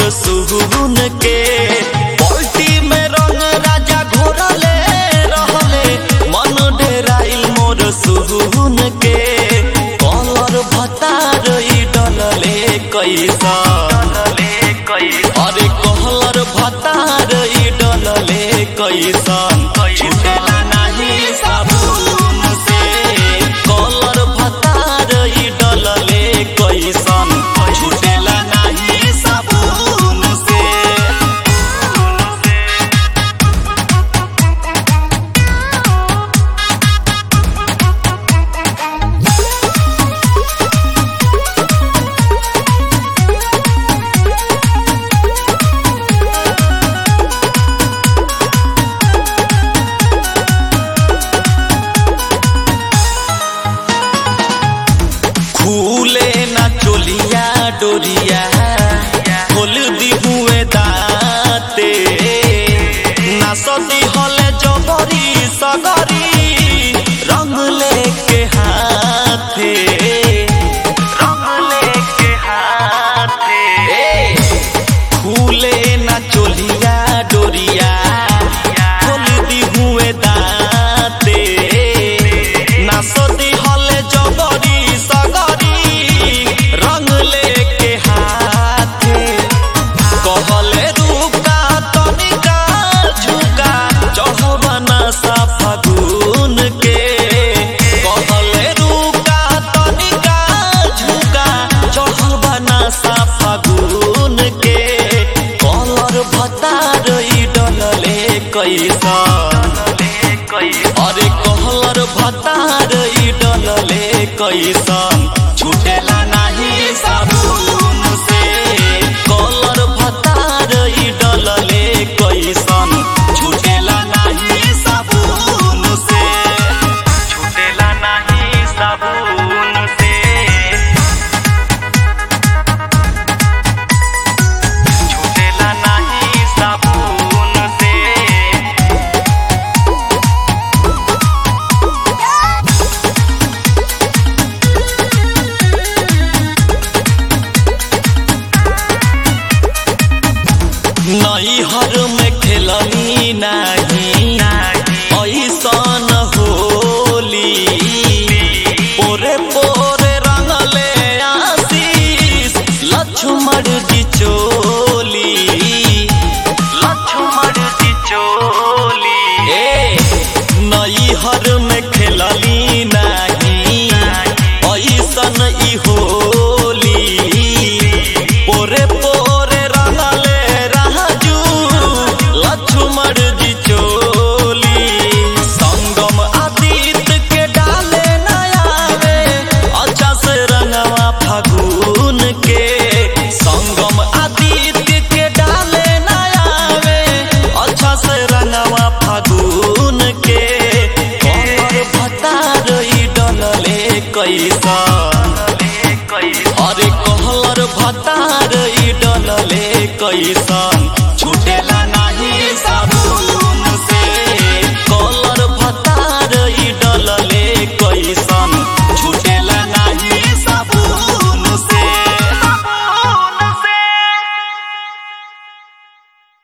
सुहुन के पलटी में रंग राजा घोरले रहले मन डेराइल मोर सुहुन के कलर भतार ई डलले कैसा अरे कहलर भतार ई डलले कैसन छुटेला नाही साबुन से कलर भतार ई डलले कैसन छुटेला नाही साबुन से खुले ना चोलिया डोरिया खोल दी हुए दाते ना सती हले जबरी सगरी रंग लेके हाथे रंग लेके हाथे खुले ना चोलिया डोरिया खोल दी हुए दाते ना सती हले जबरी सगरी रंग लेके हाथे कहले रुका तनिका झुका चढ़बना सा फागुन के कहले रुका तनिका झुका चढ़बना सा फागुन के कलर भतार ई डलले कैसा अरे कहलर भतार ई डलले कैसन छुटेला नाही साबुन से कलर भतार ई डलले कैसन छुटेला नाही साबुन से छुटेला नाही साबुन से छुटेला नाही साबुन से नैहर में खेलनी नाही ऐसन होली पोरे पोरे रंगले आशीष लक्ष्मण जी चोली लक्ष्मण जी चोली ए नैहर में खेलनी नाही ऐसन ई होली पोरे पोरे रंगले राजू लक्ष्मण जी चोली संगम आदित्य के डाले नयावे अच्छा से रंगवा फागुन के संगम आदित्य के डाले नयावे अच्छा से रंगवा फागुन के कमर भतार ई डलले कैसा अरे कहलर भतार ई डलले कैसा